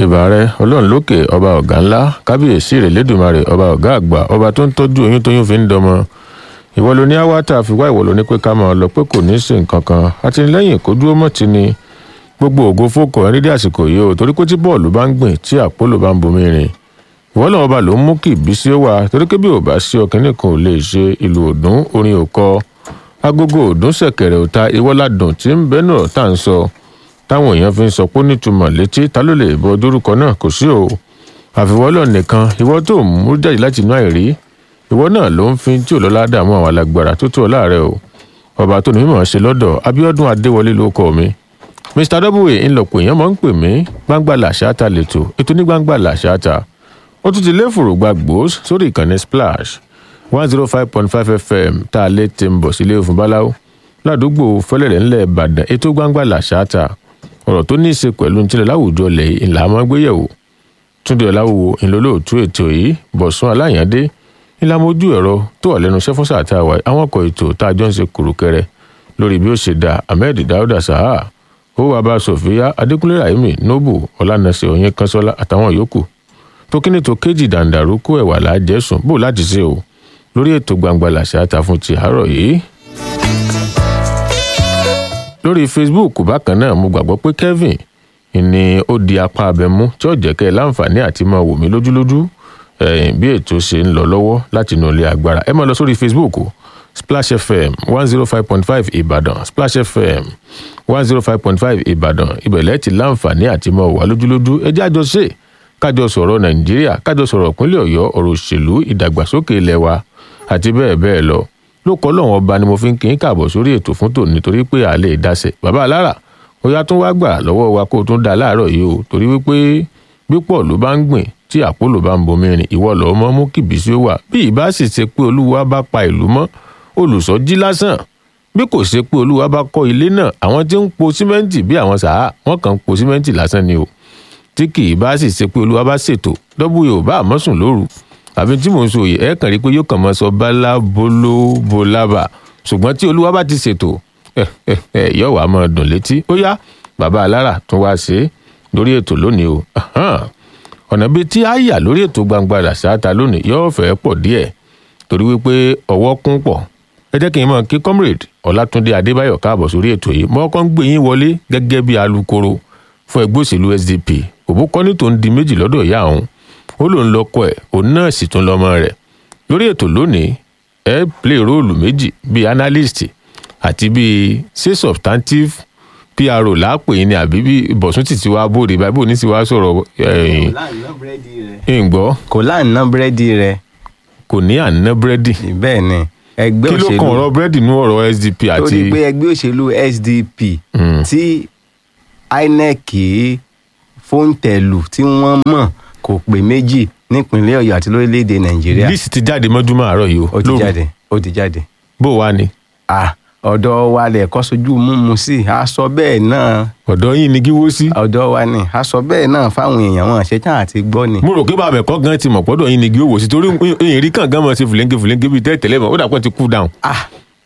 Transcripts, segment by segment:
ìbàrẹ ọlọ́run lókè ọba ọ̀gá ńlá kábíyèsí rẹ̀ lẹ́dùnmarè ọba ọ̀gá àgbà ọba tó ń tọ́jú oyún tóyún fi ń dọmọ ìwọ ló ní awátá fi wá ìwọ ló ní pé ká máa lọ pé kò ní í sí nǹkan kan àtìlẹ́yìn kó dúró mọ́ ti ni gbogbo ògo fókò ẹni dé àsìkò yìí o torí pé tí bọ́ọ̀lù bá ń gbìn tí àpólò bá ń bomi rìn ìwọ lọ́wọ́ bá ló ń mú kí ìbísí ó wà torí pé bí ò bá sí ọkùnrin kan ò lè ṣe ìlú òdùn orin òkọ agogo òdùn ṣẹ̀kẹ̀rẹ̀ òta ìwọ́ládùn tí ń bẹ́ẹ̀ náà tá à ń sọ táwọn èèyàn fi ń sọ pé ó nítumọ̀ létí ta ló lè bọ dórúkọ náà kò sí o àfiwọ́lọ̀ nìkan ìwọ tó mú jáde láti inú àìrí ìwọ náà ló ń fi tí ò lọ́lá dààmú àwọn alágbára tó tó ọ láàrẹ o ọba tó ní mímọ̀ ṣe lọ́dọ̀ abiodun adéwọlé ló kọ mi mr w ńlọpọ̀ èèyàn máa ń pè mí gbangba làṣáta lẹ́tọ̀ ètò ní gbangba làṣáta ó tún ti lé fòrògbà gbòós sórí ìkànnì splash one zero five point five fm tá a lè ti ń bọ̀ sílé òfin báláwo ládùúgbò fẹlẹ̀rẹ̀ ńlẹ̀ ìbàdàn ètò gbangba làṣáta ọ̀rọ̀ tó ní í ṣe pẹ̀lú nítorí láwùjọ lẹ̀ ńlá máa gbéyẹ̀wò túndé ọ̀làwò ńlọ́lọ́ọ̀tún ètò yìí bọ̀sùn aláyàndé ńlámojú ẹ̀rọ tó wà lẹ́nu iṣẹ́ fún sáà tá a wà àwọn ọkọ̀ ètò tá a jọ ń ṣe kùrùkẹrẹ lórí bí ó ṣe dá ahmed dauda saha ó wà bá sofia adékúnlé rahimi nobu ọlànàṣẹ òyìn kanṣọlá àtàwọn yòókù tó kíní tó kéjì dàǹdàrú kó ẹwà lájẹsùn bó láti ṣe o lórí ètò gbangba làṣà ta fún ti àárọ̀ yìí lórí facebook bákan náà mo gbàgbọ́ pé kevin ni ó di apá abẹmú tí ó jẹ́ kẹ́ ẹ láǹfààní àti máa wò mí lójúlójú bí ètò ṣe ń lọ lọ́wọ́ láti inú ilé agbára ẹ máa lọ sórí facebook o splash fm one zero five point five ìbàdàn splash fm one zero five point five ìbàdàn ìbẹ̀lẹ̀ ti láǹfààní àti máa wà lójúlójú ẹ jẹ́ àjọ ṣe kájọ sọ̀rọ̀ nàìjíríà kájọ sọ̀rọ̀ ìpínlẹ̀ ọ̀yọ́ ọ̀rọ̀ òṣèlú ìdàgbàsókè ilẹ̀ wa àti bẹ́ẹ̀ bẹ́ẹ̀ lọ ló kọ́ lọ́wọ́n ọba ni mo fi ń kí n kàbọ̀ sórí ètò fún tòun nítorí pé a lè dáṣẹ bàbá alára ó yá tún wá gbà lọ́wọ́ wa kó o tún dá láàárọ̀ yìí o torí wípé pípọ̀ ló bá ń gbìn tí àpòlò bá ń bomi rìn ìwọ lọ́ọ́ mọ́ mú kìbísí ó wà bí ìbá sì ṣe pé olúwa bá pa ìlú mọ́ olùsọ́jí lásán bí kò ṣe pé olúwa bá kọ́ ilé náà àwọn tí ń po símẹ́ǹtì bí àwọn sàá wọ́n kàn ń po símẹ́ǹtì lásán ni o tí kì í bá sì ṣe pé olúwa bá ṣètò dọ́bù yóò bá àmọ́sùn lóru àfi tí mò ń sọ yìí ẹ kàn rí i pé yóò kàn mọ́ sọ bálá bóló bólàbà ṣùgbọ́n tí olúwa bá ti ṣètò ẹ ẹ ẹ yóò wá máa dùn létí ó yá bàbá alára tún wá ṣe é lórí ètò lónìí o ọ̀nà bíi tí a yà lórí ètò gbangba ràṣáta lónìí yóò fẹ́ pọ̀ díẹ̀ torí wípé ọwọ́ kún pọ̀ ẹ jẹ́ kí n mọ̀ kí comrade ọlátúndé adébáyọ̀ káàbọ̀ sórí ètò yìí mọ́kọ́ ń gbé yín wọlé gẹ́gẹ́ bí alukoro fún ẹgbẹ́ òṣèlú sdp òbúkọ́ni tó ń di méjì lọ́dọ̀ ìyá òun ó lòun lọkọ ẹ̀ òun náà sì tún lọ́mọ rẹ̀ lórí ètò lónìí ẹ play róòlù méjì bíi analyst àti bíi say substantive pro láàpè yín ni àbí bí bọ̀sùn títí wá bóde báyìí bóde ní ti wá sọ̀rọ̀ ìgbọ́ kò láàánú búrẹ́dì rẹ kò ní àná búrẹ́dì bẹ́ẹ̀ ni ẹgbẹ́ kí ló òṣèlú kan ọ̀rọ̀ búrẹ́dì nú ọ̀rọ̀ sdp àti torí pé ẹgbẹ́ òṣèlú sdp tí inec fóńtẹ̀lù tí wọ́n mọ̀ kò pé méjì nípínlẹ̀ ọ̀yọ́ àti lórílẹ̀‐èdè nàìjíríà list ti jáde mọ́júmọ́ àárọ̀ yìí o ó ti lóru. jáde ó ti jáde. bó wá ni Ah, ọ̀dọ̀ wa lẹ̀ kọ́ sojú múmu sí a sọ bẹ́ẹ̀ náà ọ̀dọ́ yín ni kí wó sí. ọ̀dọ̀ wa ni a sọ bẹ́ẹ̀ náà fáwọn èèyàn wọn ṣetán àti gbọ́ ni. mo rò pé bàbá ẹ̀kọ́ gan ti mọ̀ pọ́dọ̀ yín ni kí ó wò sí torí èyí rí kàn gan mọ̀ sí fìlẹ́ńgé fìlẹ́ńgé bíi tẹ́tẹ̀lẹ́ mọ̀ ó dà pọ̀ ti cool down. Ah,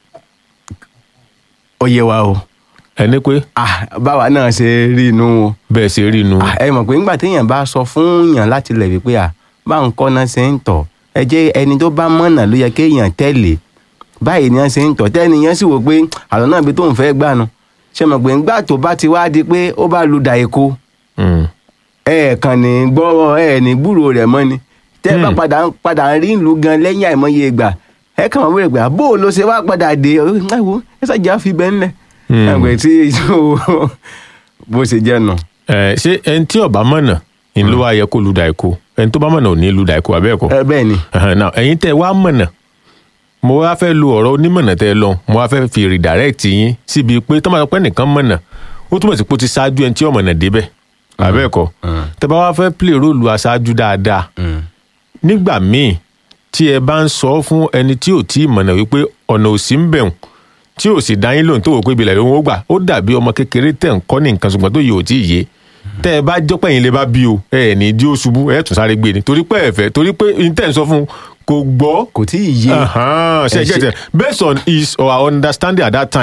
ó yẹ wa o ẹni pé Ah, báwa náà ṣe rí inú o. bẹ́ẹ̀ ṣe rí inú. Ah, ẹ mọ̀ pé nígbà téèyàn bá sọ fún yàn láti lẹ̀ wípé à bá ń kọ́ náà ṣe ń tọ̀ ẹ jẹ́ ẹni tó bá mọ̀nà ló yẹ kéèyàn tẹ̀lé báyìí ni wọ́n ṣe ń tọ̀ tẹ́ni yẹn sì wò pé àlọ́ náà bí tóun fẹ́ gbànú ṣe mọ̀ pé ńgbà tó bá ti wá di pé ó bá lu dà èkó Mm. ẹ̀ẹ̀kan ní gbọ́rọ̀ ẹ̀ ní gbúrò rẹ̀ mọ́ ni tẹ́ ẹ bá padà ń padà ń rí ìlú gan lẹ́yìn àìmọye ìgbà ẹ kàn wọ́n wẹ̀rẹ̀ gbà bó o ló ṣe wá padà dé ẹ wo ẹ ṣàjà fi bẹ́ẹ̀ ńlẹ̀ Hmm. ẹgbẹ́ tí bó ṣe jẹ́ nù. ẹ ṣé ẹni tí ọba mọ̀nà ni ló wá yẹ kó lu dàìkó ẹni tó bá mọ̀nà ò ní lu dàìkó abẹ́ẹ̀kọ́. ẹ bẹ́ẹ̀ ni now ẹ̀yin tẹ́ wá mọ̀nà mo wá fẹ́ lo ọ̀rọ̀ onímọ̀nà tẹ́ ẹ lọ mo wá fẹ́ fi redirect yín síbi pé tó máa sọ pé nìkan mọ̀nà ó túmọ̀ sí pé ó ti ṣáájú ẹni tí ọ̀mọ̀nà débẹ̀ abẹ́ẹ̀kọ́ tẹ́ bá wá fẹ́ play role aṣáájú dáadáa nígbà míì tí ẹ bá ń sọ fún ẹni tí ò tí ì mọ̀nà wípé ọ̀nà ò sí ń bẹ̀rùn tí ò sì dá yín lóhùn tó wò pé ibi ìlànà òun ó gbà ó dàbí ọmọ kékeré tẹ̀ ń kọ́ ní nǹkan ṣùgbọ́n tó yẹ ò tí ì yé tẹ́ ẹ bá jọ́pẹ́ yín lè bá bí o ẹ ẹ̀ ní dí ó ṣubú ẹ tún sáré gbé ni torí pé ẹ fẹ́ torí pé n tẹ́ ń sọ fún un kò gbọ́ kò tí ì yé Ahan, ṣe Ẹ get ṣe- it based on his or her understanding at that time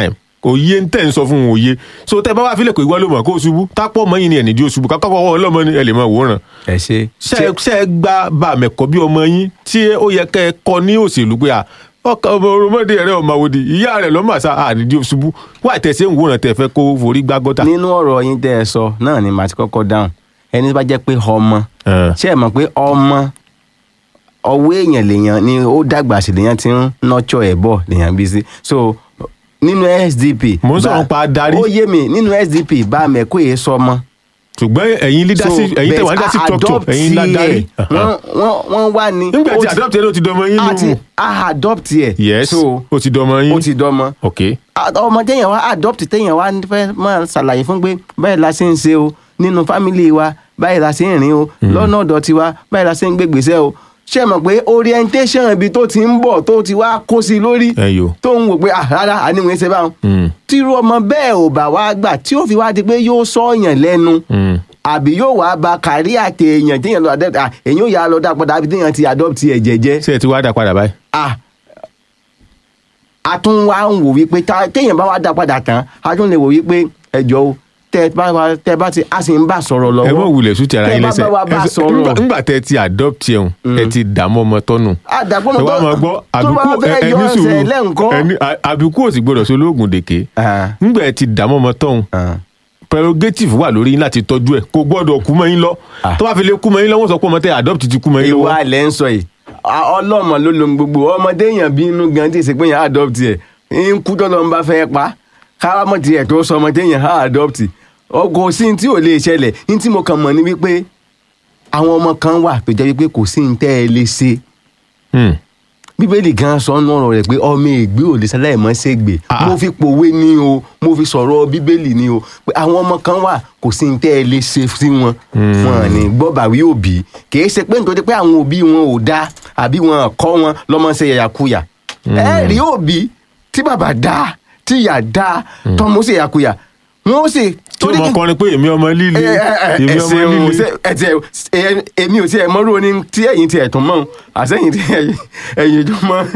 òye ń tẹ̀ ń sọ fún un òye so tẹ́ bá wá fílẹ̀ kò ìwọ ló mọ̀ kó o ṣubú tápọ̀ mọ́ yín ni ẹ̀nìdí o ṣubú kákọ́ ọwọ́ ọlọ́mọ ni ẹ lè mọ òwòrán ẹ ṣe. ṣe ṣe ẹ gba bàmẹ̀kọ́ bí ọmọ yín tí ó yẹ kẹ́ ẹ kọ́ ní òṣèlú pé à ọkọ ọmọ oromọdé rẹ ọmọ àwòdì ìyá rẹ lọ́mọ àṣà àdìdí ṣubú wà tẹ̀sí ń wòran tẹ̀ fẹ́ kó forí gbá gọ́tà. nínú ọ̀rọ̀ yín tẹ́ ẹ sọ náà ni màá ti kọ́kọ́ dáhùn ẹni tó bá jẹ́ pé ọmọ Ẹ̀. ṣé ẹ mọ̀ pé ọmọ ọwọ́ èèyàn lèèyàn ni ó dàgbà sí lèèyàn ti ń nọ́tsọ̀ ẹ̀ bọ̀ lèèyàn bí sí so nínú SDP. Mo ń sọ̀rọ̀ bá- pa adarí. ó yé mi nínú SDP bá mẹ́kọ́ yìí sọmọ. ṣùgbọ́n ẹ̀yin leadership ẹ̀yin tẹ̀ wá leadership structure ẹ̀yin ládàrí. wọ́n wọ́n wọ́n wá ní. nígbà tí ó ti- adopt yẹn ló ti dọmọ yín a ti nù. a adopt yẹ. yes so ó ti dọmọ yín. ó ti dọ́mọ ok ọmọ téèyàn wá adopt téèyàn wá fẹ́ máa ṣàlàyé fún pé báyìí la ṣe ń ṣe o nínú fámìlì wa báyìí la ṣe ń rìn o lọ́nà ọ̀dọ̀ tiwa báyìí la ṣe ń gbé gbèsè o ṣé ẹ mọ̀ pé orientation ibi tó ti ń bọ̀ tó ti wá kó sí lórí ẹ yò. tó ń wò pé ah rárá àníwèé ṣe báwọn Mm. tírú ọmọ bẹ́ẹ̀ ò bá wá gbà tí ó fi wá di pé yóò sọ̀yàn lẹ́nu Mm. àbí yóò wá ba kárí àti èèyàn téèyàn lọ adopt ah èèyàn ò yà lọ dá padà àbí téèyàn ti adopt ẹ̀ jẹ́jẹ́ ṣé ẹ ti wá dá padà báyìí. ah a tún wá ń wò wípé tá- téèyàn bá wá dá padà tán a tún lè wò wípé ẹjọ́ o tẹ bá wa- tẹ bá ti a sì ń bá sọ̀rọ̀ lọ́wọ́ ẹ mọ̀ wulẹ̀ sùn ti ara tẹ yín bá lẹ́sẹ̀ bá wa bá Ẹ sọ- sọ̀rọ̀ ńgbà- ńgbà tẹ ti adopt yẹn ẹ ti dààmú ọmọ tọ́nù. àdàgbọ́n ẹ wá máa gbọ́ tó bá àbíkú fẹ́ ẹ- yọ ẹni ẹsẹ̀ sùúrù lẹ́ǹkọ́. ẹni à- àbíkú ò sì gbọdọ̀ sí olóògùn dèké Ah, ńgbà ẹ ti dààmú ọmọ tọ́hún ah. prerogative wà lórí yín láti tọ́jú ẹ̀ kò gbọ́dọ̀ kú mọ́ yín lọ Ah. tó bá fi lè kú mọ́ yín lọ́wọ́ sọ pé ọmọ tẹ adopt ti kú mọ́ yín lọ́wọ́. ìwà ilẹ̀ ń sọ yìí A- ọlọ́mọ ló lo gbogbo ọmọdé èèyàn bí inú gan tí ìsìnkú yẹn adopt ẹ̀ ń kú tọ́lọ́ ń bá fẹ́ pa káwámọ̀ tiẹ̀ tó sọ ọmọdé yẹn adopt ọkọ̀ sí ní tí ò lè ṣẹlẹ̀ ní tí mo kàn mọ̀ ní wípé àwọn ọmọ kan wà tó jẹ́ wípé kò sí ní tẹ́ ẹ lè ṣe Hmm. bíbélì gan sọ nínú ọ̀rọ̀ rẹ̀ pé ọmọ ègbé ò lè ṣaláì mọ́ ṣègbè Ah. mo fi pòwe ní o mo fi sọ̀rọ̀ bíbélì ní o pé àwọn ọmọ kan wà kò sí ní tẹ́ ẹ lè ṣe sí wọn wọn ní gbọ́bàwí òbí kìí ṣe pé nítorí pé àwọn òbí wọn ò dáa àbí wọn kọ́ wọn lọ́mọ ṣe yàyàkuyà ẹ rí òbí tí bàbá dáa tí ìyá dáa tọ́mọ ṣe yàyàkuyà wọn ó sì tó mọ kọrin pé èmi ọmọ líle èmi ọmọ ẹsẹ o líle ṣe ẹtì ẹ èmi ò tiẹ̀ mọ́rú oní tí ẹ̀yin tiẹ̀ tún mọ́ àsẹ́yìn tí ẹ̀yin- ẹ̀yin tó mọ́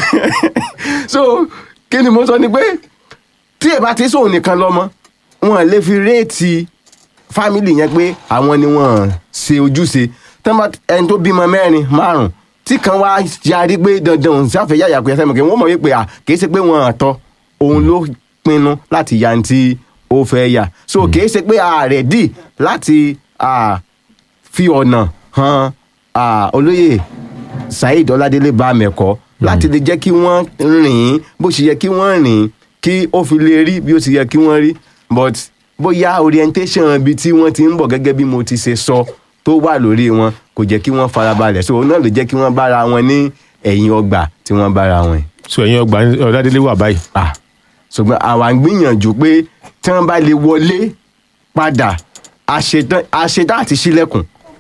so kí ni mo sọ ni pé tí ẹ bá ti sóun nìkan lọ́mọ wọn lè fi réètì fámìlì yẹn pé àwọn ni wọn ṣe ojúṣe tán bá ẹni tó bímọ mẹ́rin márùn tí kan wá yarí pé dandan òun sáfẹ́ yàyà pé ẹsẹ̀ mọ̀ kí wọ́n mọ̀ wípé à kìí ṣe pé wọn àtọ òun ló pinnu láti ya ti ó fẹ́ yà so kìí ṣe pé ààrẹ dì láti ah, fi ọ̀nà han ah, olóyè saheed ọládélé bá mẹ́kọ́ láti lè jẹ́ kí wọ́n rìn bó ṣe yẹ kí wọ́n rìn kí ó fi lè rí bí ó ṣe yẹ kí wọ́n rí but bóyá orientation ibi tí wọ́n ti ń bọ̀ gẹ́gẹ́ bí mo ti ṣe sọ tó wà lórí wọn kò jẹ́ kí wọ́n farabalẹ̀ so òun náà ló jẹ́ kí wọ́n bára wọn ní ẹ̀yìn ọgbà tí wọ́n bára wọn yìí so ẹ̀yin ọgbà ọ̀dádélé wà báyìí ah ṣùgbọ́n àwa ń gbìyànjú pé tí wọ́n bá lè wọlé padà àṣetán àṣetán àti ṣílẹ̀kùn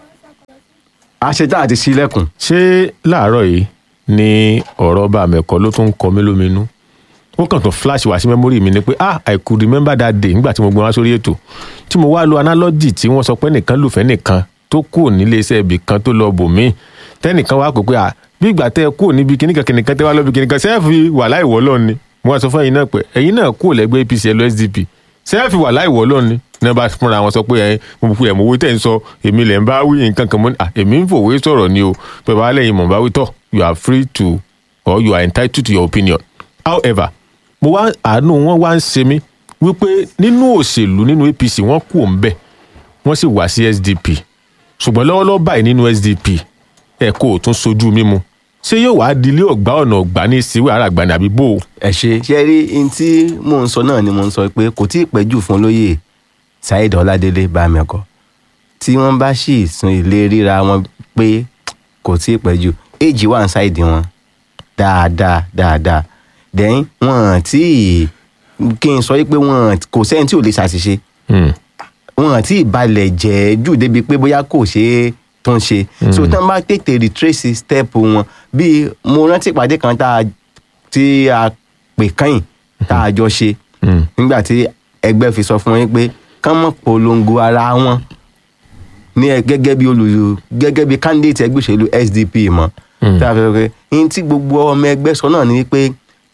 àṣetán àti ṣílẹ̀kùn. ṣé láàárọ̀ yìí ni ọ̀rọ̀ bá mẹ́kọ́ ló tún ń kọ mí lóminú ó kàn tún flash wá sí mẹ́mórì mi ni pé ah i could remember that day nígbà tí mo gbé wá sórí ètò tí mo wá lo analogy tí wọ́n sọ pé nìkan lùfẹ́ nìkan tó kù nílé iṣẹ́ ibì kan tó lọ bò míì tẹ́nìkan wá pè pé ah bí ìgbà tẹ́ ẹ kù níbi kìnnìkan kìnnìkan tẹ́ wá lọ́bi kìnnìkan sẹ́ẹ̀fì wà láìwọ́ lọ́ọ̀ ni mo wá sọ fún ẹ̀yin náà pé ẹ̀yin náà kù lẹ́gbẹ́ apc ẹ̀ lọ sdp sẹ́ẹ̀fì wà láìwọ́ lọ́ọ̀ ni ní wọ́n bá fúnra wọn sọ pé ẹ̀ mo fi ẹ̀mú owó tẹ̀ ń sọ èmi lẹ̀ ń bá wí nǹkan kan mọ́ ni ah èmi ń fòwe sọ̀rọ̀ ni o pẹ̀lú alẹ́ yìí mọ̀ bá wí tọ̀ you are free to or you are entitled to your opinion however mo wá àánú wọn wá ń ṣe mí wípé nínú òṣèlú nínú apc wọn kù ń bẹ wọn sì wá sí sdp ṣùgbọ́n lọ́wọ́lọ́wọ́ báyìí nínú sdp ẹ̀ kó o tún sojú mímu ṣé yóò wá dilé ọ̀gbá ọ̀nà ọ̀gbá ní ìsìwé ara àgbà ní àbí bò ó. ẹ ṣe ṣe rí n tí mò ń sọ náà ni mò ń sọ pé kò tí ì pẹ́ jù fún olóyè saheed ọládélé bámẹ́kọ tí wọ́n bá sì sun ilé ríra wọn pé kò tí ì pẹ́ jù éèjì wà ń ṣáìdì wọn dáadáa dáadáa dẹ́yìn wọn tí kí n sọ pé wọn kò sẹ́ni tí ò lè ṣàṣìṣe Hmm. wọn àti ìbalẹ̀ jẹ́ jù débi pé bóyá kò ṣe é tó ń ṣe so tí wọn bá tètè retrace step wọn bíi mo rántí ìpàdé kan tá a tí a pè kẹ́yìn tá a jọ ṣe Hmm. nígbà tí ẹgbẹ́ fi sọ fún wọn pé kán mọ̀ polongo ara wọn ní ẹ gẹ́gẹ́ bí olùyọ gẹ́gẹ́ bí candidate ẹgbẹ́ òṣèlú SDP mọ́ Mm. tá a fẹ́ pé ní tí gbogbo ọmọ ẹgbẹ́ sọ náà ni pé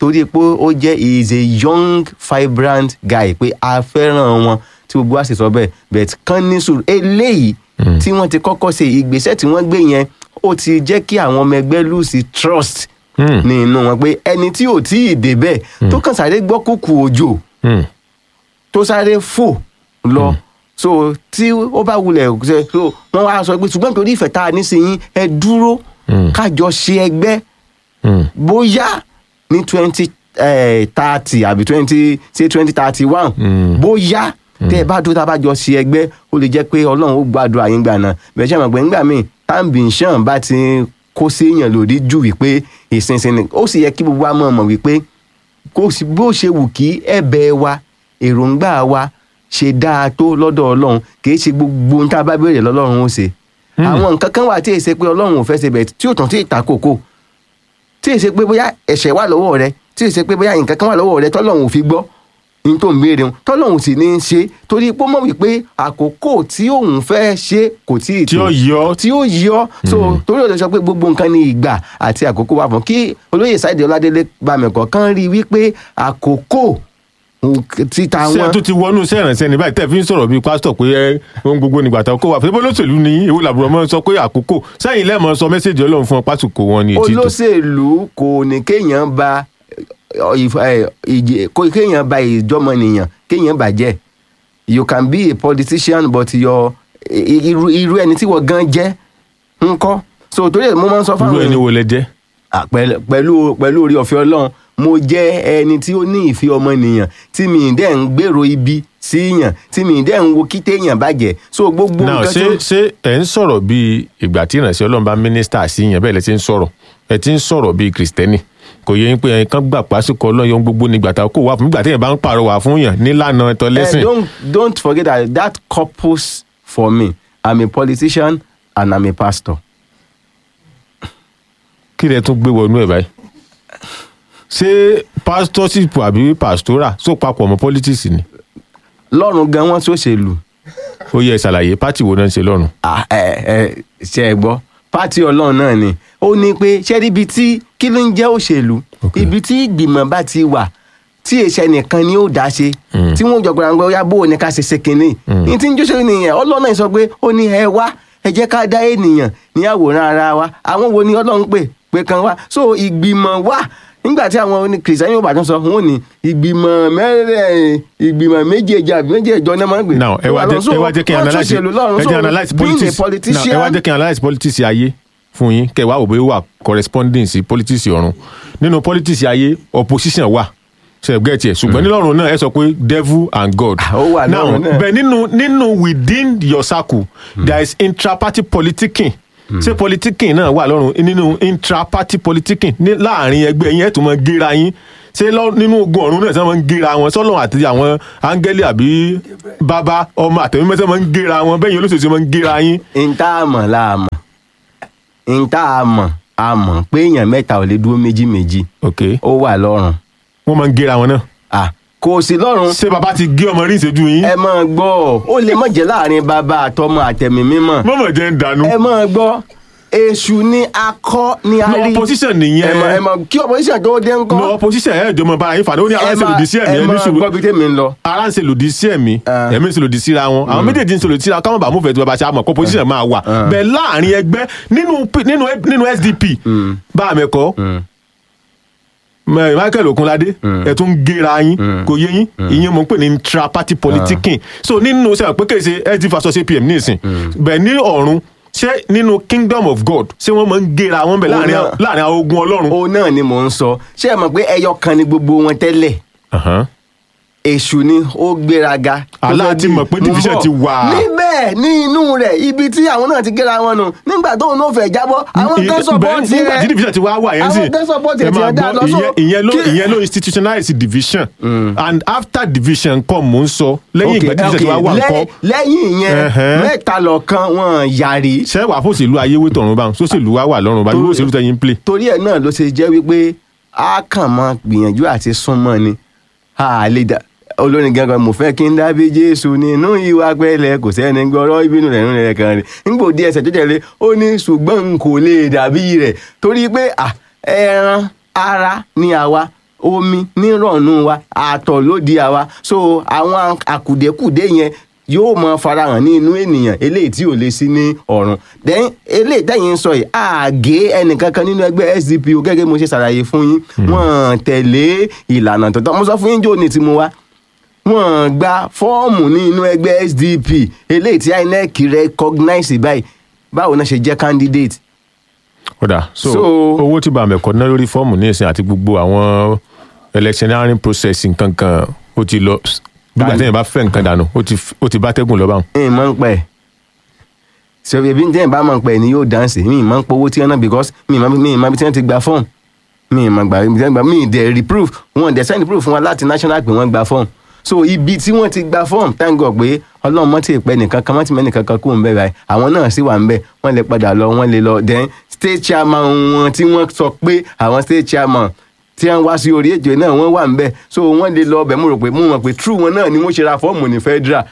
torí pé ó jẹ́ he is a young vibrant guy pé a fẹ́ràn wọn tí gbogbo wa sì sọ bẹ́ẹ̀ but kán ní sùúrù eléyìí tí wọ́n ti kọ́kọ́ ṣe ìgbésẹ̀ tí wọ́n gbé yẹn ó ti jẹ́ kí àwọn ọmọ ẹgbẹ́ lose trust Hmm. ní inú wọn pé ẹni tí ò tí ì débẹ̀ tó kàn sáré gbọ́ kúkú òjò Hmm. tó sáré fò lọ so tí ó bá wulẹ̀ ṣe so wọ́n wá sọ pé ṣùgbọ́n nítorí ìfẹ́ tá a ní sí yín ẹ dúró Mm. kájọ ṣe ẹgbẹ́ Hmm. bóyá ní twenty thirty àbí twenty say twenty thirty one Mm. bóyá tẹ́ ẹ bá dúró tá a bá jọ ṣe ẹgbẹ́ ó lè jẹ́ pé ọlọ́run ó gbàdúrà yín gbà náà bẹ́ẹ̀ ṣe mọ̀ pé ńgbà míì táǹbìṣàn bá ti kó séèyàn lòdì jù wípé ìsinsin ni ó sì yẹ kí gbogbo wa mọ̀ mọ̀ wípé kò sí bó ṣe wù kí ẹ̀bẹ̀ wa èròǹgbà wa ṣe dáa tó lọ́dọ̀ ọlọ́run kì í ṣe gbogbo ohun tá a bá béèrè lọ́lọ́run ó ṣe àwọn nǹkan kan wà tí èsè pé ọlọ́run ò fẹ́ ṣe bẹ̀ tí ò tán tí ì ta kókó tí èsè pé bóyá ẹ̀ṣẹ̀ wà lọ́wọ́ rẹ tí èsè pé bóyá nǹkan kan wà lọ́wọ́ rẹ tọ́lọ́run ò fi gbọ́ ní tó ń béèrè wọn tọ́lọ́run sì ní í ṣe torí pé ó mọ̀ wípé àkókò tí òun fẹ́ ṣe kò tí ì tí tó ó yọ tí ó yọ so torí òde sọ pé gbogbo nǹkan ní ìgbà àti àkókò wà fún kí olóyè Sáìdì Ọládélé bámẹ̀kọ̀ kan rí i wípé àkókò títa ṣé ẹ wọn tó ti wọnú iṣẹ́ ìrànṣẹ́ ní báyìí tẹ́ fi ń sọ̀rọ̀ bíi pásítọ̀ pé ẹ ohun gbogbo nígbà tó kó wa fún olóṣèlú ní ewu làbúrò mọ́ sọ pé àkókò sẹ́yìn lẹ́ẹ̀mọ́ sọ mẹ́sẹ̀jì ọlọ́run fún ọ pásítọ̀ wọn ní etí tó olóṣèlú kò ní kéèyàn ba ọ, ìf- ẹ, ìjì- kó- kéèyàn ba ìjọmọnìyàn kéèyàn bàjẹ́ you can be a politician but your i- irú irú ẹni tí wọ́n gan jẹ́ ńkọ́ so torí ẹ̀ mo máa ń sọ irú fáwọn ẹni èèyàn wo lẹ jẹ́ Ah, pẹ̀lú pẹ̀lú pẹ̀lú orí ọ̀fẹ́ ọlọ́run mo jẹ́ ẹni tí ó ní ìfẹ́ ọmọnìyàn tí mi dẹ̀ ń gbèrò ibi síyàn tí mi dẹ̀ ń wo kí téèyàn bàjẹ́ so gbogbo náà nǹkan ṣé tó ṣé ẹ̀ ń sọ̀rọ̀ bíi ìgbà tí ìrànṣẹ́ ọlọ́run bá mínísítà sí yẹn bẹ́ẹ̀ lẹ ti ń sọ̀rọ̀ ẹ ti ń sọ̀rọ̀ bíi kìrìsìtẹ́nì kò yẹ yín pé ẹ̀yin kan gbà pásíkò ọlọ́run ohun gbogbo nígbà tá a kó wà fún nígbà tí èèyàn bá ń pàrọwà fún yàn nílànà ẹ̀tọ́ Eh, lẹ́sìn don't don't forget that that couples for me i'm a politician and i'm a pastor kí lẹ tún gbé wọnú ẹ̀ báyìí ṣé pásítọ́ṣìpù àbí pàstórà só papọ̀ mọ́ pọ́lítíìsì ni lọ́run gan wọ́n ṣòṣèlú ó yẹ ìṣàlàyé pátì wo náà ń ṣe lọ́rùn Ah, ẹ ẹ ṣe ẹ gbọ́ pátì ọlọ́run náà ni ó ní pé ṣé rí ibi tí kí ló ń jẹ́ òṣèlú Okay. ibi tí ìgbìmọ̀ bá ti wà tí èṣẹ nìkan ni ó dá ṣe tí wọ́n jọ gbọ́dọ̀ gbọ́ ya bó o ní ká ṣe ṣe kínní ní tí ń jóṣèlú nìyẹn ọlọ́run náà sọ pé ó ní ẹ wá ẹ jẹ́ ká dá ènìyàn ní àwòrán ara wa àwọn wo ni ọlọ́run pè pé kan wá so ìgbìmọ̀ wà nígbà tí àwọn oní kìrìsìtẹ́nì yóò bá tún sọ wọn ò ní ìgbìmọ̀ mẹ́rẹ̀ ìgbìmọ̀ méjèèjì àbí méjèèjọ náà máa ń gbé now ẹ wá jẹ́ ẹ wá jẹ́ kí n Wọ́n tún analyse ṣèlú lọ́run. ẹ So, jẹ́ analyse being a politics now ẹ politician wá jẹ́ kí n analyse politics ayé fún yín kẹ́ wá wò bóyá ó wà corresponding sí politics ọ̀run nínú politics ayé opposition wà ṣe gẹ́tì ẹ̀ ṣùgbọ́n nílọ́run náà ẹ sọ pé devil and God Ah, ó wà now lọ́run náà. bẹ́ẹ̀ nínú nínú within your circle there is intraparty politicking ṣé politicking náà wà lọ́run nínú intraparty politicking ní láàrin ẹgbẹ́ yín ẹ̀ tún mọ gíra yín ṣé lọ- nínú ogun ọ̀run náà ṣé wọ́n ń gíra wọn sọ́lọ́ àti àwọn áńgẹ́lì àbí bàbá ọmọ àtẹ̀mímẹ́sẹ̀ máa ń gíra wọn bẹ́ẹ̀ yín olóṣèlú máa ń gíra yín n tá a mọ̀ la mọ̀ n tá a mọ̀ a mọ̀ pé èèyàn mẹ́ta ò lè dúró méjì méjì ok ó wà lọ́rùn wọ́n máa ń gíra wọn náà Ah, kò sí lọ́rùn ṣé bàbá ti gé ọmọ rí ìṣẹ́jú yín ẹ máa gbọ́ ó lè má jẹ́ láàrin bàbá àtọmọ àtẹ̀mí mímọ́ mọ̀mọ̀ jẹ́ ń dànù ẹ máa gbọ́ èṣù ni akọ ni a No, rí opposition ẹ nìyẹn mọ̀ ẹ mọ̀ kí opposition tó dé ńkọ́ no opposition ẹ̀ jọmọ bára yín fàdé ó ní ara ń ṣe lòdì sí ẹ̀mí ẹ ẹ̀ ní máa sùúrù gbọ́ bí tèmi ń lọ. ara ń ṣe lòdì sí ẹ̀mí Ah. ẹ̀mí ń ṣe lòdì síra wọn àwọn méjèèjì ń ṣe lòdì síra wọn káwọn bá múfẹ̀ẹ́ tí bàbá ṣe àmọ̀ kó position máa wà bẹ́ẹ̀ láàrin ẹgbẹ́ nínú P- nínú nínú SDP bá a mẹ́kọ́ Michael Okunlade ẹ̀ tún ń géra yín kò yé yín ìyẹn mo ń pè ní intra-party politicking so nínú sẹ́wọ̀n pé kèsè SD versus APM nísìn bẹ́ẹ̀ ní ọ̀run ṣé nínú kingdom of God ṣé wọ́n máa ń géra wọn bẹ̀ láàrin náà. láàrin àwọn ogun Ọlọ́run. òun náà ni mò ń sọ ṣé ẹ mọ̀ pé ẹyọ kan ni gbogbo wọn tẹ́lẹ̀ Ahan. èṣù ni ó gbéraga. tó Allah fẹ́ ti di- mọ̀ pé Mo ń division bọ̀. ti wà. níbẹ̀ ní inú rẹ̀ ibi tí àwọn náà ti gẹ́ra wọn nù nígbà tóun náà fẹ́ jábọ́ àwọn kan Ìyẹn- sọ̀pọ̀tì bẹ́ẹ̀, nígbà tí rẹ̀ division ti wá wà yẹn àwọn kan sọ̀pọ̀tì ẹ rẹ̀ ti máa ẹ̀ dá gbọ́, lọ sọ. ìyẹn- ìyẹn ló kí- ìyẹn ló institutionalize division and after division kọ́ mò ń sọ lẹ́yìn Ok, ìgbà division ti wá ok, wà lẹ́- nǹkan lẹ́yìn ìyẹn Ẹ̀hẹ́n. mẹ́ta lọ́kan wọn yàrí ṣé wàá fòṣèlú ayéwé tọ̀run báwọn sóṣèlú wa wà lọ́run báyìí Tó- òṣèlú tẹ̀yìn ń play. torí ẹ̀ náà ló ṣe jẹ́ wípé a kàn máa gbìyànjú àti súnmọ́ ni a lè dá olórin gangan mo fẹ́ kí n dábí jésù nínú ìwà pẹ́lẹ́ kò sẹ́ni gbọ́rọ́ ìbínú rẹ̀ nínú rẹ̀ kan rẹ̀ nígbò díẹ̀ ẹsẹ̀ tó tẹ̀lé ó ní ṣùgbọ́n n kò lè dàbí rẹ̀ torí pé à, ẹran ara ni àwa omi nírọ̀nù wa àtọ̀ ló di àwa so àwọn àkùdékùdé yẹn yóò mọ farahàn ní inú ènìyàn eléyìí tí ò lè sí ní ọ̀run then eléyìí tẹ̀yìn ń sọ yìí àgé ẹnìkankan nínú ẹgbẹ́ SDP o gẹ́gẹ́ bí mo ṣe ṣàlàyé fún yín wọ́n tẹ̀lé ìlànà tó tọ́ mo sọ fún yín jò ní tí mo wá wọ́n gba fọ́ọ̀mù ní inú ẹgbẹ́ SDP eléyìí tí INEC recognize báyìí báwo náà ṣe jẹ́ candidate kódà so So- owó tí bàmẹ̀kọ ná lórí fọ́ọ̀mù ní ìsìn àti gbogbo àwọn electioneering process nǹkan kan ó ti lọ nígbà tí èèyàn bá fẹ́ nǹkan dànù ó ti ó ti bá tẹ́gùn lọ báwọn. mi mọ̀ ń pẹ́ ṣe ebi ní tẹ́yìn bá mọ̀ ń pẹ́ ni yóò dáǹsì mi mọ̀ ń pọ̀ owó tí wọ́n ná because mi mọ̀ mi mọ̀ bí tí wọ́n ti gba form mi mọ̀ gbà bí tí wọ́n gba mi dẹ̀ reproof wọn dẹ̀ send proof fún wa láti national pé wọ́n gba form so ibi tí wọ́n ti gba form thank God pé ọlọ́run mọ́ ti pẹ́ nìkan kan mọ́ ti mẹ́ nìkan kan kú ń bẹ̀ báyìí àwọn náà sì wà ń bẹ̀ wọ́n lè padà lọ wọ́n lè lọ then state chairman wọn tí wọ́n sọ pé àwọn state chairman tí wọ́n wá sí orí ètò náà wọ́n wà ń bẹ̀ so wọ́n lè lọ ọbẹ̀ mo rò pé mo mọ̀ pé true wọn náà ni wọ́n ṣe ra fọ́ọ̀mù ní federal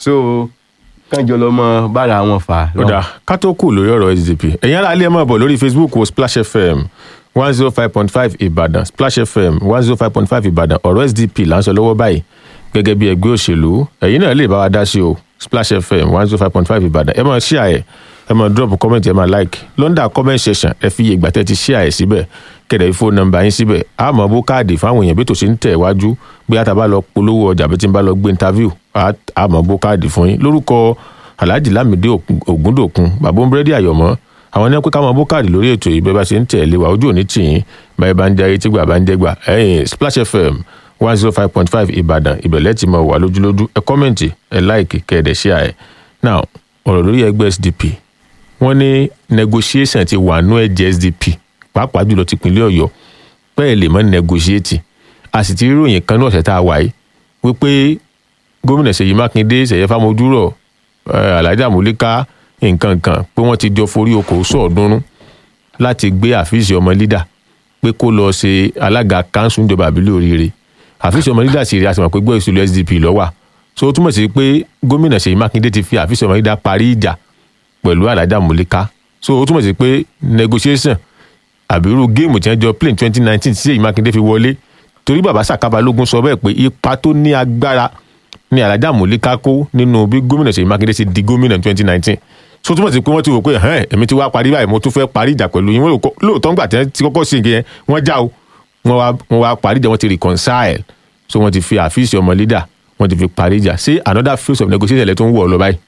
so kánjọ lọ mọ bára wọn fà á. kódà ká tó kù lórí ọ̀rọ̀ SDP ẹ̀yin ará ilé ẹ̀ máa bọ̀ lórí Facebook wo Splash FM one zero five point five Ìbàdàn Splash FM one zero five point five Ìbàdàn ọ̀rọ̀ SDP là ń sọ lọ́wọ́ báyìí gẹ́gẹ́ bí ẹgbẹ́ òṣèlú ẹ̀yin náà lè bá wa dá sí o Splash FM one zero five point five Ìbàdàn ẹ máa share ẹ̀ ẹ máa drop comment ẹ máa like lọ́ndà comment section ẹ fi iye ìgbà tẹ́ ti share ẹ̀ síbẹ̀ kẹ̀dẹ̀ fóònù nọ́mbà yín síbẹ̀ a máa bó káàdì fáwọn èèyàn bí tó ṣe ń tẹ̀ wájú bí a ta bá lọ polówó ọjà bí tí n bá lọ gbé interview a a máa bó káàdì fún yín lórúkọ alhaji lamide ògúndòkun bàbá búrẹ́dì àyọ̀mọ́ àwọn ní pé ká máa bó káàdì lórí ètò yìí bẹ́ẹ̀ bá ṣe ń tẹ̀lé wa ojú òní tì yín báyìí bá ń jẹ́ ayé tí gbà bá ń jẹ́ gbà ẹ̀yìn Splash FM one zero five point five Ìbàdàn ìbẹ̀lẹ̀ ti máa wà lójúlójú ẹ kọ́mẹ̀ntì ẹ láìkì kẹ́ẹ̀dẹ̀ ṣíà ẹ̀ now ọ̀rọ̀ lórí ẹgbẹ́ SDP wọ́n ní negotiation ti wà nú ẹ̀jẹ̀ SDP pàápàá jùlọ ti pinlẹ̀ Ọ̀yọ́ pẹ́ẹ́ lè mọ́ negotiate a sì ti rí ìròyìn kan ní ọ̀sẹ̀ tá a wà yìí wípé gómìnà Ṣèyí Mákindé Ṣèyí Fámojúrò Alhaji Amúlíká nǹkan kan pé wọ́n ti jọ forí okòó sọ̀ọ́dúnrún láti gbé àfíìsì ọmọ lídà pé kó lọ ṣe alága kanṣu ìjọba àbílẹ̀ oríire àfíìsì ọmọ lídà sì rí àtìmọ̀ pé gbọ́ ìṣòro SDP lọ́wà so ó túmọ̀ sí pé gómìnà Ṣèyí Mákindé ti fi àfíìsì ọmọ lídà parí ìjà pẹ̀lú Alhaji Amúlíká so ó túmọ̀ sí pé negotiation àbírú géèmù tí wọ́n jọ play twenty nineteen tí Ṣèyí Mákindé fi wọlé torí bàbá Sàkábalógún sọ bẹ́ẹ̀ pé ipa tó ní agbára ní Alhaji Amúlíká kó nínú bí gómìnà Ṣèyí Mákindé ti di gómìnà twenty nineteen so túmọ̀ sí pé wọ́n ti wò pé ẹ̀hẹ́n èmi ti wá parí báyìí mo tún fẹ́ parí ìjà pẹ̀lú yín wọ́n lóòótọ́ ńgbà tí wọ́n ti kọ́kọ́ ṣe nǹkan yẹn wọ́n já o wọ́n wá wọ́n wá parí ìjà wọ́n ti reconcile so wọ́n ti fi àfíìsì ọmọ leader wọ́n ti fi parí ìjà ṣé another phase of negotiation lẹ tó ń wọ̀ ọ lọ báyìí.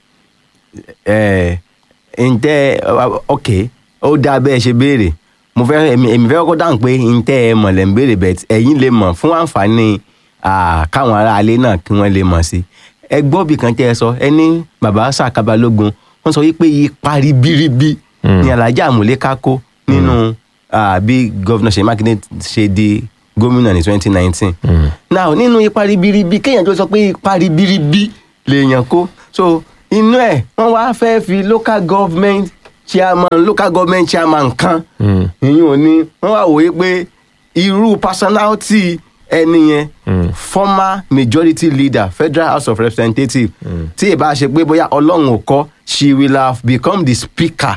ẹ ǹtẹ́ ok ó dáa bẹ́ẹ̀ ṣe béèrè mo fẹ́ èmi èmi fẹ́ kọ́kọ́ dáhùn pé ǹtẹ́ ẹ mọ̀ lẹ́ ń béèrè bẹ́ẹ̀ ẹ̀yin lè mọ̀ fún àǹfààní ah, káwọn aráalé náà kí wọ́n lè mọ̀ sí ẹ gbọ́ bí kan tẹ́ ẹ sọ ẹ ní bàbá Sàkábalógun wọ́n sọ wípé ipa ribiribi ni Alhaji Amúlíká kó nínú ah, bí gọ́vnà Ṣèyí Mákindé ṣe di gómìnà ní twenty nineteen now nínú ipa ribiribi kéèyàn tó sọ pé ipa ribiribi lèèyàn kó so inú ẹ̀ wọ́n wá fẹ́ fi local government chairman local government chairman kan ìyẹn ò ní wọ́n wá wòye pé irú personality ẹni yẹn former majority leader federal house of representatives tí ì bá ṣe pé bóyá ọlọ́run ò kọ́ she will have become the speaker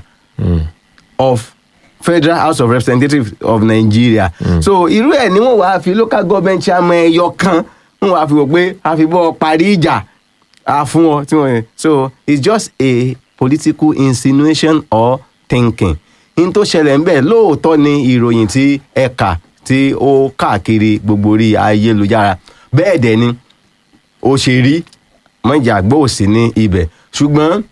of federal house of representatives of nigeria so irú ẹ̀ ni wọ́n wá fi local government chairman ẹyọ kan wọ́n wá fi wò pé a fi bọ́ parí ìjà a fún ọ tí wọ́n so it's just a political insinuation or thinking n tó ṣẹlẹ̀ ńbẹ̀ lóòótọ́ ni ìròyìn tí ẹ̀ka tí ó káàkiri gbogbo orí ayélujára bẹ́ẹ̀ dẹ̀ ni ó ṣe rí mọ́jà gbòòsì ní ibẹ̀ ṣùgbọ́n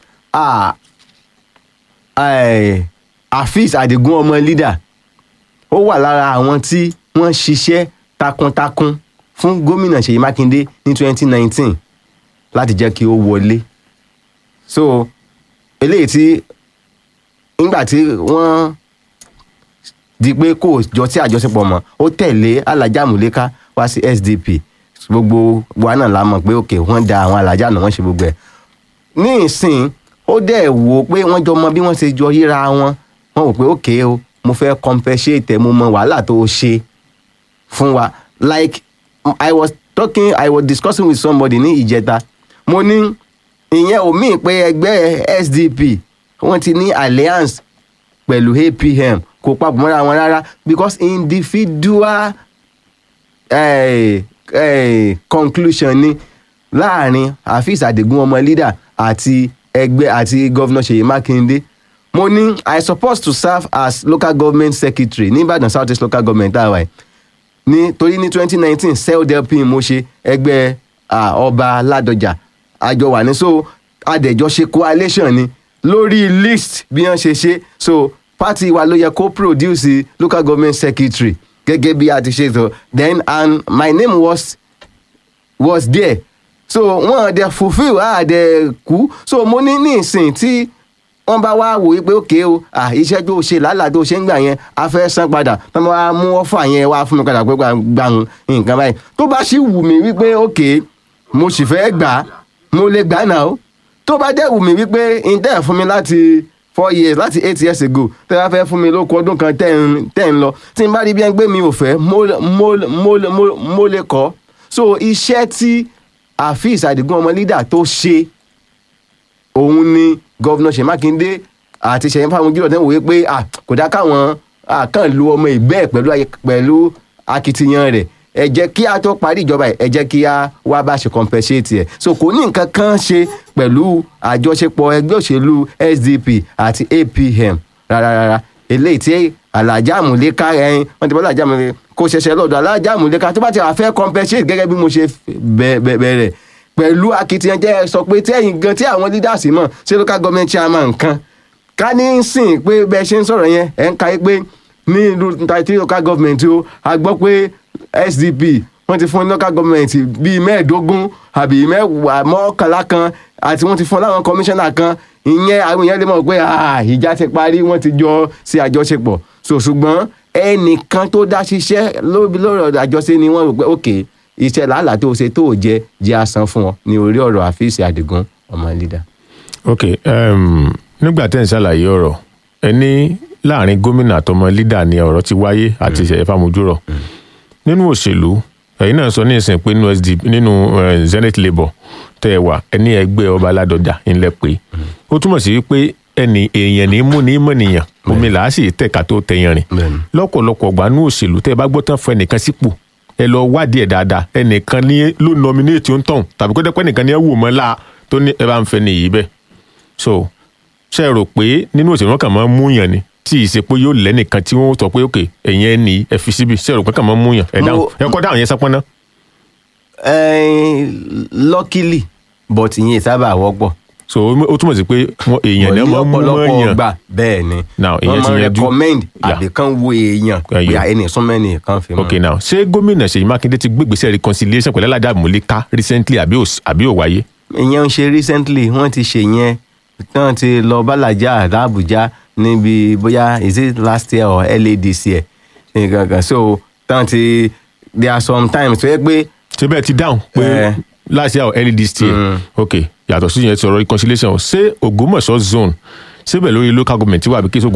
Afeez Adigun ọmọ leader ó wà lára àwọn tí wọ́n ṣiṣẹ́ takuntakun fún gómìnà Ṣèyí Mákindé ní 2019 láti jẹ́ kí ó wọlé so eléyìí tí nígbà tí wọ́n di pé kò jọ sí àjọṣepọ̀ mọ́ ó tẹ̀lé Alhaji Amúlíká wá sí SDP gbogbo wa náà la mọ̀ pé òkè wọ́n da àwọn alájà náà wọ́n ṣe gbogbo ẹ̀ ní ìsìn ó dẹ̀ wò pé wọ́n jọ mọ bí wọ́n ṣe jọ yíra wọn wọ́n wò pé òkè o mo fẹ́ compensate mo mọ wàhálà tó o ṣe fún wa like I was talking I was discussing with somebody ní ìjẹta mo ní ìyẹn ò míì pé ẹgbẹ́ SDP wọ́n ti ní alliance pẹ̀lú APM kò papọ̀ mọ́ra wọn rárá because individual eh, eh, conclusion ni láàrin Afeez Adigun ọmọ leader àti ẹgbẹ́ àti governor Ṣèyí Mákindé mo ní I suppose to serve as local government secretary ní Ìbàdàn South East local government tá a wà yìí ní torí ní twenty nineteen seldelpin mo ṣe ẹgbẹ́ ah, ọba Ládọjà àjọ wà ní so adẹ̀jọ́ ṣe coalition ni lórí list bí wọ́n ṣe ṣe so party wa ló yẹ kó produce local government secretary gẹ́gẹ́ bí a ti ṣe sọ then and my name was was there so wọn dẹ fulfil a dẹ kú so mo ní ní ìsìn tí wọn bá wá wò wípé òkè o à iṣẹ́ tó ṣe làálàá tó ṣe ń gbà yẹn a fẹ́ san padà tó bá wá mú ọ́fà yẹn wá fún mi padà pé gbà nǹkan báyìí tó bá sì wù mí wípé òkè mo sì fẹ́ gbà á mo lè gbà á náà o tó bá dẹ̀ wù mí wípé ǹtẹ́ fún mi láti four years láti eight years ago tẹ́ bá fẹ́ fún mi lóko ọdún kan tẹ́ ń tẹ́ ń lọ tí n bá rí bí ẹn gbé mi ò fẹ́ mo mo mo mo mo lè kọ́ so iṣẹ́ tí Afeez Adigun ọmọ leader tó ṣe òun ni gọ́vnà Ṣèyí Mákindé àti Ṣèyí Fámújúlọ̀ tẹ́ ń wòye pé ah, kò dá káwọn ah, kàn lu ọmọ ìgbẹ́ ẹ̀ pẹ̀lú ayé- pẹ̀lú akitiyan rẹ̀ ẹ jẹ́ kí a tó parí ìjọba ẹ̀ ẹ jẹ́ kí a wá bá ṣe compensate ẹ̀ so kò ní nǹkan kan ṣe pẹ̀lú àjọṣepọ̀ ẹgbẹ́ òṣèlú SDP àti APM rárá eléyìí tí alájà àmúléká ẹyin wọn ti bọ́ alájà àmúléká kò ṣẹ̀ṣẹ̀ lọ́dọ̀ alájà àmúléká tó bá ti wà fẹ́ compensate gẹ́gẹ́ bí mo ṣe bẹ̀- bẹ̀- bẹ̀rẹ̀ pẹ̀lú akitiyan jẹ́ ẹ sọ pé tí ẹ̀yin gan tí àwọn leaders mọ̀ ṣé local government chairman kan ká ní sìn pé bẹ́ẹ̀ ṣe ń sọ̀rọ̀ yẹn ẹ̀ ń ka pé ní ìlú thirty local government o a gbọ́ pé SDP wọ́n ti fún local government bíi mẹ́ẹ̀ẹ́dógún àbí mẹ́wàá mọ́kànlá kan àti wọ́n ti fún láwọn commissioner kan ìyẹn àwọn èèyàn lè mọ̀ pé ah, ìjà ti parí wọ́n ti jọ sí àjọṣepọ̀ so ṣùgbọ́n ẹnìkan tó dá ṣiṣẹ́ lórí lórí ọ̀rọ̀ àjọṣe ni wọ́n rò pé ok iṣẹ́ làálàá tó ṣe tó jẹ jẹ́ àsan fún ọ ní orí ọ̀rọ̀ Afeez Adigun ọmọ leader. ok um, nígbà tẹ́ ń ṣàlàyé ọ̀rọ̀ ẹ ní láàrin gómìnà àtọmọ lídà ni ọ̀rọ̀ ti wáyé àti Ṣèyí Fámújúrọ̀ nínú òṣèlú ẹ̀yin náà sọ ní ìsìn pé nínú SDP nínú eh, Zenith Labour tẹ́ ẹ wà ẹ ní ẹgbẹ́ ọba Ládọjà ńlẹ̀ pé ó túmọ̀ sí pé ẹni èèyàn ní mú ní mọ̀nìyàn omi làá sì tẹ̀ka tó tẹ̀yàn rìn Bẹ́ẹ̀ni. lọ́pọ̀lọpọ̀ gbà nínú òṣèlú tẹ́ ẹ bá gbọ́ tán fún ẹnìkan sípò ẹ lọ wádìí ẹ̀ dáadáa ẹnìkan ní ló nominate ó ń tàn tàbí kó dẹ́pẹ́ nìkan ní ẹ wò mọ́ la tó ní ẹ bá ń fẹ́ nìyí bẹ́ẹ̀ so ṣe rò pé nínú òṣèlú wọn kàn máa ń múyàn ni tí ì ṣe pé yóò lẹ́nìkan tí wọ́n sọ pé òkè ẹ̀yìn ẹ̀ ní ẹ fi síbi ṣe rò pé kàn máa ń múyàn ẹ dáhùn Mo- ẹ kọ́ dáhùn yẹn sápọ́n náà. Eh, luckily but ìyẹn sábà wọ́pọ̀. so ó ó túmọ̀ sí pé wọn èèyàn náà máa ń mú ọ̀pọ̀lọpọ̀ mọ́yàn gbà bẹ́ẹ̀ ni Now, ìyẹn wọ́n ti máa ń yanjú. recommend Yeah. àbí kan wo èèyàn pé Ẹyọ. ẹni súnmẹ́ni kan fi mọ́. ok now ṣé gómìnà Ṣèyí Mákindé ti gbégbèsè reconciliation pẹ̀lú Alájà Múlíká recently àbí ò àbí ò wáyé. ìyẹn ń ṣe recently wọ́n ti ṣe yẹn tán ti lọ bàlájà l'Àbújá níbi bóyá is it last year or early this year nǹkan kan so tán ti there are some times tó yẹ pé ṣé bẹ́ẹ̀ ti dáhùn pé Eh. last year or early this year Mm. ok yàtọ̀ sí yẹn ti sọ̀rọ̀ reconciliation ṣé Ògbómọ̀ṣọ́ zone síbẹ̀ lórí local government wà bí kí